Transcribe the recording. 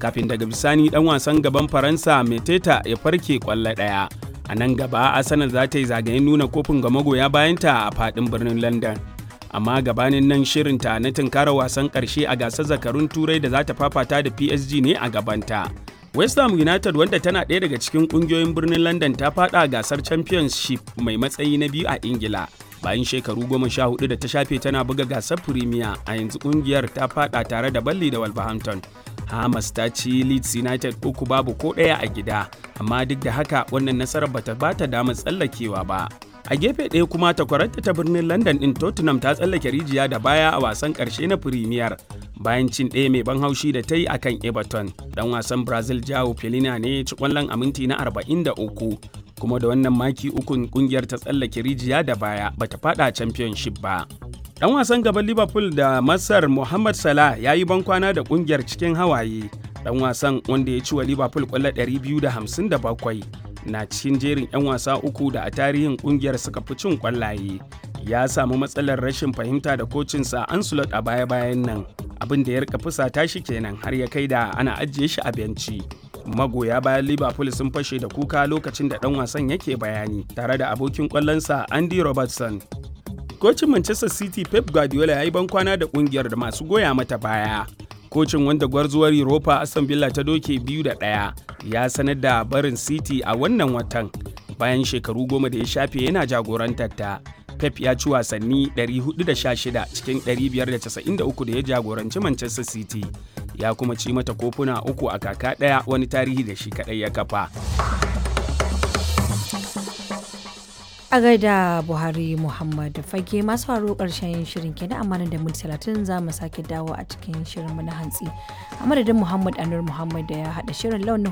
kafin daga bisani dan wasan gaban faransa meteta ya farke kwallo ɗaya a nan gaba arsenal za ta yi zagayen nuna kofin ga magoya bayanta a faɗin birnin london amma gabanin nan shirinta na tunkara wasan ƙarshe a gasar zakarun turai da za ta fafata da psg ne a gabanta west ham united wanda tana ɗaya daga cikin ƙungiyoyin birnin london ta faɗa gasar championship mai matsayi na biyu a ingila bayan shekaru goma sha hudu da ta shafe tana buga gasar premier a yanzu ƙungiyar ta faɗa tare da balli da wolverhampton hamas ta ci leeds united uku babu ko ɗaya a gida amma duk da haka wannan nasarar bata bata damar tsallakewa ba a gefe ɗaya kuma takwararta ta birnin london ɗin tottenham ta tsallake rijiya da baya a wasan ƙarshe na premier bayan cin ɗaya mai ban haushi da ta yi a kan everton dan wasan brazil jao felina ne ci kwallon a minti na 43 kuma da wannan maki ukun kungiyar ta tsallake rijiya da baya bata fada championship ba dan wasan gaban liverpool da masar mohamed salah ya yi bankwana da kungiyar cikin hawaye dan wasan wanda ya ci wa liverpool kwallo 257 na cikin jerin 'yan wasa uku da a tarihin kungiyar suka fi cin kwallaye ya samu matsalar rashin fahimta da kocinsa Ancelot a baya-bayan nan abin da ya rika fusata shi kenan har ya kai da ana ajiye shi a benci magoya bayan liverpool sun fashe da kuka lokacin da dan wasan yake bayani tare da abokin kwallonsa andy robertson kocin manchester city pep guardiola ya yi bankwana da kungiyar da masu goya mata baya kocin wanda gwarzuwar europa aston villa ta doke biyu da ɗaya ya sanar da barin city a wannan watan bayan shekaru goma da ya shafe yana jagorantar ta pep ya ci wasanni 416 cikin 593 da ya jagoranci manchester city ya kuma ci mata kofuna uku a kaka ɗaya wani tarihi da shi kaɗai ya kafa a gaida buhari muhammad fage masu faru karshen shirin kenan amma da minti talatin za mu sake dawo a cikin shirinmu na hantsi a madadin muhammad anur muhammad da ya haɗa shirin launin